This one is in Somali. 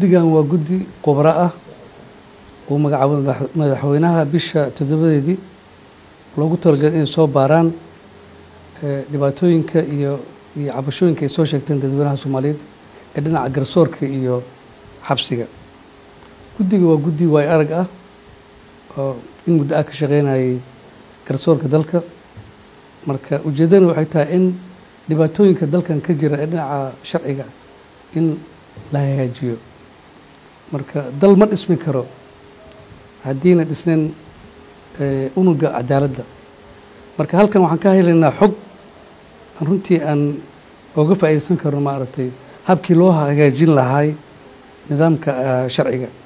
guddigan waa guddi khubro ah uu magacaabo madaxweynaha bisha toddobadeedii loogu talagalay inay soo baaraan dhibaatooyinka iyo iyo cabashooyinka ay soo sheegteen dadweynaha soomaaliyeed ee dhinaca garsoorka iyo xabsiga guddiga waa guddi waay arag ah oo in muddo ah ka shaqeynayay garsoorka dalka marka ujeeddana waxay tahay in dhibaatooyinka dalkan ka jira ee dhinaca sharciga in la hagaajiyo marka dal ma dhismi karo haddiina dhisnayn unuga cadaaladda marka halkan waxaan ka helaynaa xog runtii aan oga faa'iidaysan karno maaragtay habkii loo hagaajin lahaay nidaamka sharciga